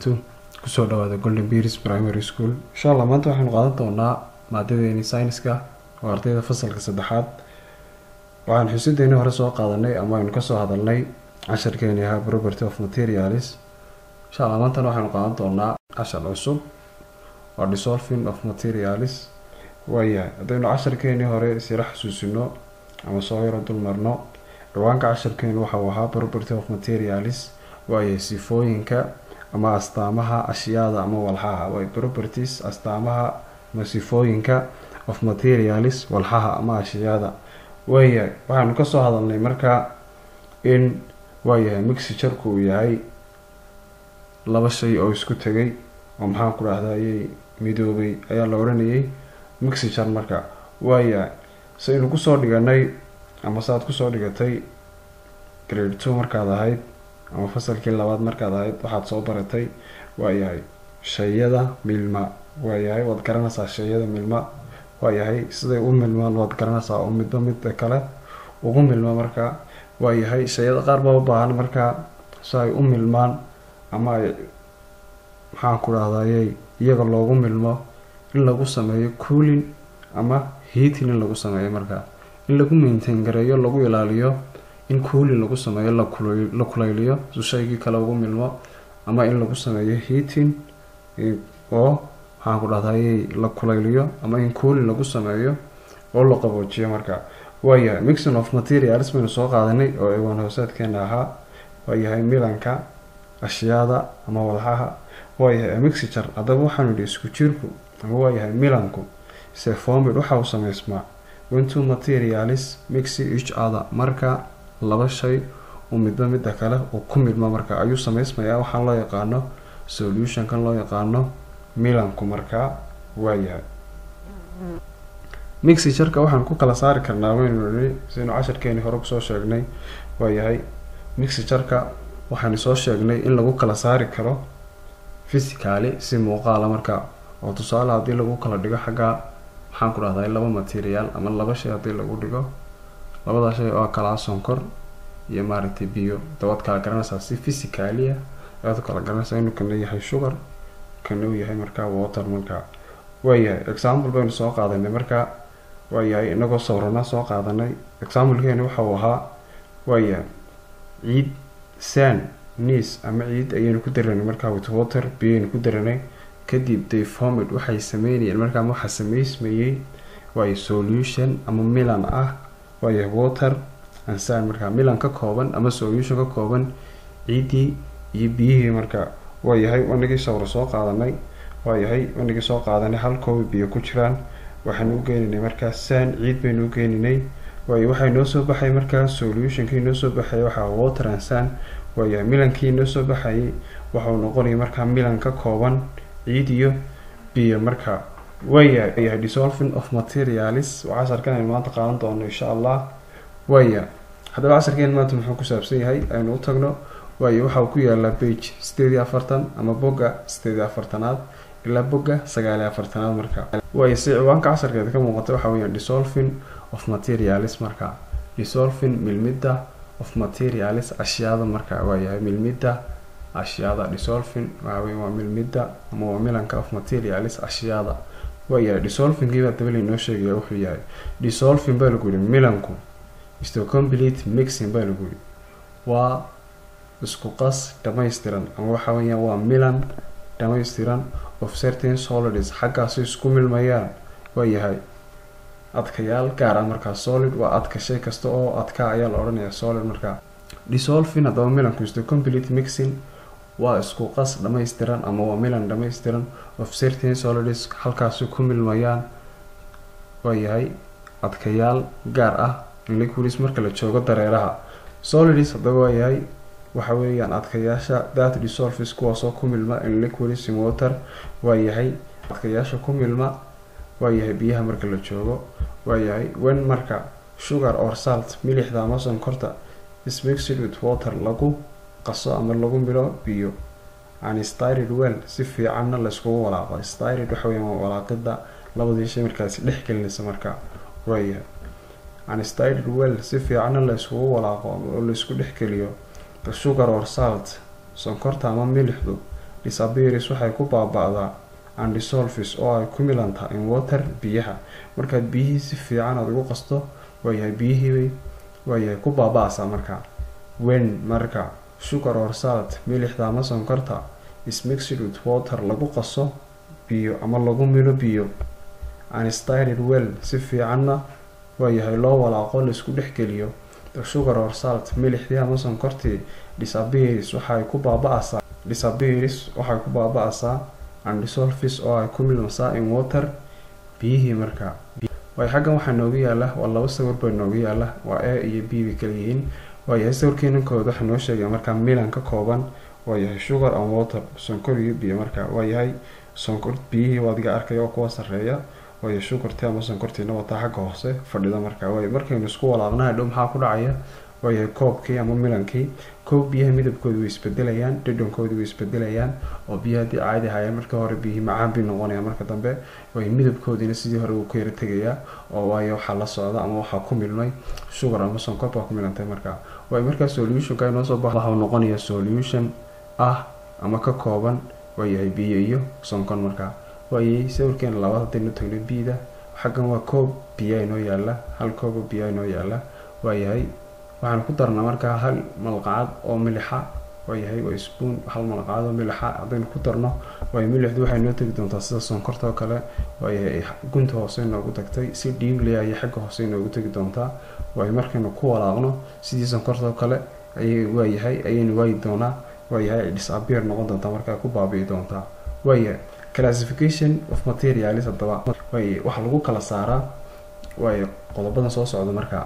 wabarakaatu kusoo dhawaada golden beers primary school insha allah maanta waxaynu qaadan doonaa maadadeeni sayniska oo ardayda fasalka saddexaad waxaan xusideeni hore soo qaadanay ama aynu kasoo hadalnay casharkeeni ahaa property of materials insha allah maantana waxaynu qaadan doonaa cashar cusub waa dissolving of materials waayahay haddaynu casharkeenii hore isila xasuusino ama soo yaro dulmarno dhawaanka casharkeenu waxau ahaa property of materials waayahay sifooyinka ama astaamaha ashyaada ama walxaha way properties astaamaha ama sifooyinka of materials walxaha ama ashyaada waayahay waxaanu kasoo hadalnay markaa in waayahay mixijurku uu yahay laba shay oo isku tegay oo maxaan ku dhahdaayey midoobay ayaa la odhanayay mixijur marka waayahay saynu kusoo dhiganay ama saaad kusoo dhigatay grade two markaad ahayd ama fasalkii labaad markaad ahayd waxaad soo baratay waayahay shayada milma waayahay waad garanaysaa shayada milma waayahay siday u milmaan waad garanaysaa oo midba midda kale ugu milma markaa waayahay shayada qaar baa u baahan markaa si ay u milmaan ama ay maxaan ku dhahdayey iyaga loogu milmo in lagu sameeyo cooling ama heating in lagu sameeyo markaa in lagu maintain gareeyo lagu ilaaliyo in cooling lagu sameeyo la kulayliyo su shaygii kale ugu milmo ama in lagu sameeyo heating oo maxaan ku dhahdayey la kulayliyo ama in cooling lagu sameeyo oo la qaboojiyo marka waayahay mixing of materials baynu soo qaadanay oo ewan hoosaadkeena ahaa waayahay milanka ashyaada ama walxaha waayahay mixture haddaba waxaanu yihi isku jirku ama waayahay milanku sefomid waxa uu sameysmaa winto materials mixi each other marka laba shay uu midba midda kale uu ku midmo marka ayuu sameysmayaa waxaan loo yaqaano solutionkan loo yaqaano milanku markaa waayahay mixijurka waxaan ku kala saari karnaa waynu nii sidaynu casharkeeni hore kusoo sheegnay waayahay mixijurka waxaanu soo sheegnay in lagu kala saari karo physicaly si muuqaala marka oo tusaale haddii lagu kala dhigo xaggaa maxaan ku dhahday laba material ama laba shay haddii lagu dhigo labada shay oo kalaa sonkor iyo maaragtay biyo dabaad kala garanaysaa si physicalia ayaad kala garanaysaa inuu kana yahay sugar kana uu yahay markaa water markaa waayahay example baynu soo qaadanay markaa waayahay inagoo sawrana soo qaadanay examplekeeni waxa uu ahaa waayahay ciid san niis ama ciid ayaynu ku daranay markaa with water biyaynu ku daranay kadib deformid waxay sameynayeen markaa waxaa sameysmayey waayo solution ama milan ah waayo water ansan markaa milan ka kooban ama solution ka kooban ciiddii iyo biyihii markaa waayahay wanagii sawro soo qaadanay waayahay wanagii soo qaadanay hal koobi biyo ku jiraan waxaanu u geeninay markaa san ciid baynu u geeninay waayo waxay noo soo baxay markaa solutionkii noo soo baxay waxaa water ansan waayahay milankii noo soo baxayay waxau noqonaya markaa milan ka kooban ciid iyo biyo marka waayahay dissolving of materials waa casharkan aynu maanta qaadan doono insha allah waaya haddaba casharkeen maanta muxuu ku saabsan yahay aynu u tagno waayo waxa uu ku yaalaa bage sideed iyo afartan ama bogga sideed iyo afartanaad ilaa bogga sagaal iyo afartanaad marka waayo si ciwaanka casharkeeda ka muuqata waxa weya dissolving of materials marka dissolving milmidda of materials ashyaada marka waayahay milmidda ashyaada dissolving waxawey waa milmidda ama waa milanka of materials ashyaada waayahay dissolvingkiibaa dabali noo sheegaya wuxuu yahay dissolving baa lagu yihi milanku isto complete mixing baa lagu yihi waa isku qas dhamaystiran ama waxa weeyaan waa milan dhamaystiran of certain solids xaggaasi isku milmayaan waayahay adkayaal gaar ah markaa solid waa adka shay kasta oo adka ayaa la odhanayaa solid markaa dissolving haddaba milanku isto complete mixing waa isku qas dhamaystiran ama waa milan dhamaystiran of certain solids halkaasi ku milmayaan waayahay adkayaal gaar ah liquids marka la joogo dareeraha solids haddaba waayahay waxa weeyaan adkayaasha that dissolves kuwaasoo ku milma in liquids in water waayahay adkayaasha ku milma waayahay biyaha marka la joogo waayahay wen marka sugar or salt milixda ama sonkorta is mixed with water lagu qaso ama lagu milo biyo an styrid well si fiicanna layskugu walaaqo styrid waxa weeyaan waa walaaqida labadii shay markaasi dhex gelinaysa marka waayahay an styrid well si fiicanna layskugu walaaqo oo laysku dhex geliyo sugar or salt sonkorta ama milixdu disappears waxay ku baaba-daa andisolvis oo ay ku milantaa in water biyaha markaad biyihii si fiican aada ugu qasto waayahay biyihiibay waayahay ku baaba-aysaa marka wen marka sugar or salt milixda ama sonkorta is mixed with water lagu qaso biyo ama lagu milo biyo anstyled well si fiicanna waayahay loo walaaqo laisku dhexgeliyo the sugar or salt milixdii ama sonkortii disappears waxay ku baaba-aysaa disappears waxay ku baaba-aysaa andisolvis oo ay ku milmasaa in water biyihii markaa waay xaggan waxaa noogu yaala waa laba sawir baa noogu yaala waa a iyo b bay kala yihiin waayahay sawirkeenankooda waxaa noo sheegaya markaa milan ka kooban waayahay sugar and water sonkor iyo biyo markaa waayahay sonkor biyihii waadiga arkaya oo kuwa sareeya waayo shukartii ama sonkortiina wataa xagga hoose fadhida markaa waay markaynu isku walaaqna hadhow maxaa ku dhacaya waayahay koobkii ama milankii koob biyaha midabkooda way isbedelayaan dhadhankoodi way isbedelayaan oo biyo haddii caadi ahayeen markii hore biyihii macaan bay noqonayaan marka dambe way midabkoodiina sidii hore uu ka yara tegayaa oo waayo waxaa la socda ama waxaa ku milmay sugar ama sonkor baa ku milantay markaa waay markaa solutionka inoo soo bax waxau noqonaya solution ah ama ka kooban waayahay biyo iyo sonkon markaa waayay sawirkeena labaad haddaynu tagno biida xaggan waa koob biyaa inoo yaala hal koobo biyaa inoo yaala waayahay waxaan ku darnaa markaa hal malqacad oo milixa waayahay waa spoon hal malqacad oo milixa haddaynu ku darno waayo milixdu waxay noo tegi doontaa sida sonkorta oo kale waayahay gunta hoose inoogu tagtay si dhiigley ayay xagga hoose inoogu tegi doontaa waayo markaynu ku walaaqno sidii sonkorta oo kale ayay waayahay ayaynu waayi doonaa waayahay disappear noqon doontaa markaa ku baabi'i doontaa waayahay classification of materialis haddaba waay waxaa lagu kala saaraa waayo qodobadan soo socda markaa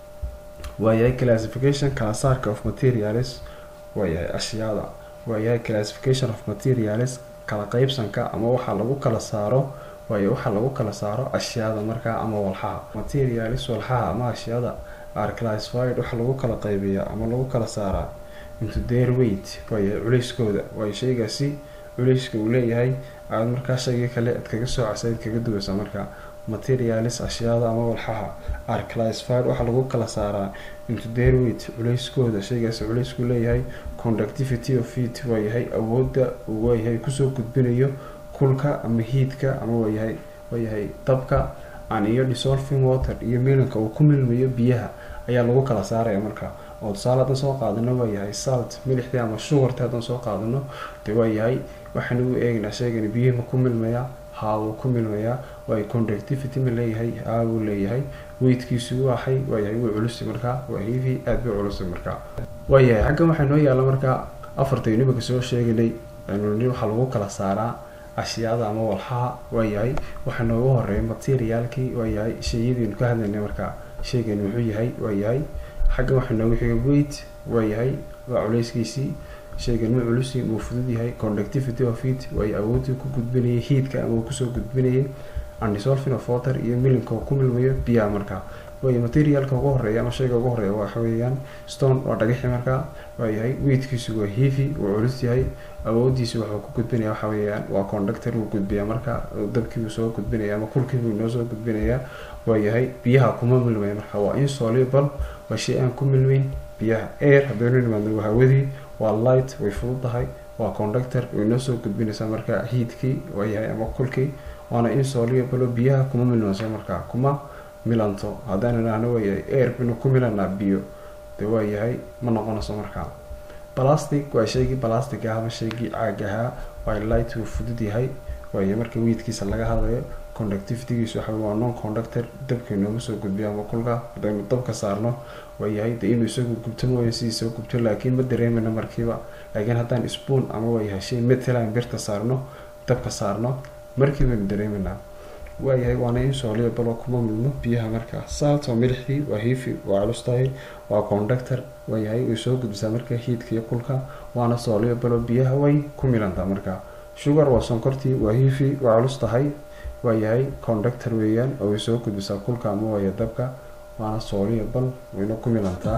waayahay classification kala saarka of materialis waayahay ashyaada waayahay classification of materialis kala qeybsanka ama waxaa lagu kala saaro waayo waxaa lagu kala saaro ashyaada markaa ama walxaha materialis walxaha ama ashyaada are classified waxaa lagu kala qaybiyaa ama lagu kala saaraa into their weight waayahay culeyskooda waayo shaygaasi culeyska uu leeyahay aada markaa shaygii kale aad kaga soo casayd kaga duwaysa markaa materialis ashyaada ama walxaha are classified waxaa lagu kala saaraa into their weight culeyskooda shaygaasi culeysku leeyahay conductivity of heat waayahay awoodda uu waayahay kusoo gudbinayo kulka ama hiidka ama waayahay waayahay dabka an iyo dissolving water iyo milanka uu ku milmayo biyaha ayaa lagu kala saaraya marka oo tusaale haddaan soo qaadano waayahay salt milixdii ama sugarti haddaan soo qaadano de waayahay waxaan ugu eegaynaa sheegani biyihii ma ku milmayaa haa wuu ku milmayaa waayo conductivity ma leeyahay haa wuu leeyahay weydkiisu waaxay waayahay wuu culusi markaa waa hiivi aada bay culusi markaa waayahay xaggan waxaa noo yaalla markaa afartaynu imika soo sheeganay ni waxaa lagu kala saaraa ashyaada ama walxaha waayahay waxaa noogu horeeya materiaalkii waayahay shayadiinu ka hadlaynay markaa sheegani muxuu yahay waayahay xaggan waxaa noogu xiga weight waayahay waa culeyskiisii shaygan ma culusi wuu fudud yahay conductivity of heat waayo awoodii ku gudbinayay heatka ama uu kusoo gudbinayay andisolving of water iyo milinka uu ku milmayo biyaha markaa waayo materialka ugu horeeya ama shayga ugu horeeya waxa weeyaan stone waa dhagaxi markaa waayahay weightkiisu waa heavy wuu culus yahay awoodiisi wuxuu ku gudbinaya waxa weeyaan waa conductor wuu gudbiyaa marka dabkii buu soo gudbinaya ama kulkii buu inoo soo gudbinayaa waayahay biyaha kuma milmaya marka waa insoluble waa shay aan ku milmeyn biyaha air haddaynu nimaadno waa hawadii waa light way fududahay waa conductor way noo soo gudbinaysaa marka heatkii waayahay ama kulkii waana insoluble biyaha kuma milmayso markaa kuma milanto haddaan idhaahno waayahay air binu ku milanaa biyo de waayahay ma noqonayso markaa plastic waa shaygii plastic ah ama shaygii caag ahaa waa light wuu fudud yahay waayo marka weydkiisa laga hadlayo conductivitygiisu waxa waa non conductor dabka inooma soo gudbiyo ama kulka haddaynu dabka saarno waayahay de inuu isagu gubto mooya sidiisa gubto laakiin ma dareemana markiiba laakiin haddaan spoon ama waayahay shay matalan birta saarno dabka saarno markiibaynu dareemanaa waayahay waana insoluble oo kuma milmo biyaha markaa salt oo milixdii waa hiifi waa culus tahay waa conductor waayahay way soo gudbisaa marka hiidka iyo kulka waana soluble oo biyaha way ku milantaa markaa sugar waa sonkortii waa hiifi waa culus tahay waayahay conductor weeyaan oo way soo gudbisaa kulka ama waaya dabka waana soluble wayna ku milantaa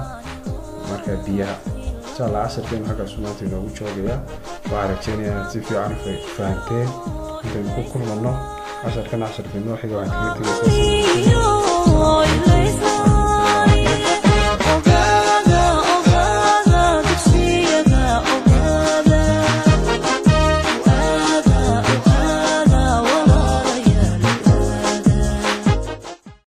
marka biyaha insha allah casharkeenu halkaas maanta inoogu joogayaa waxaa rajeynaya inaad si fiican fahanteen intaynu ku kulmano casharkan casharkii noo xiga waxaan kaga tegaysaa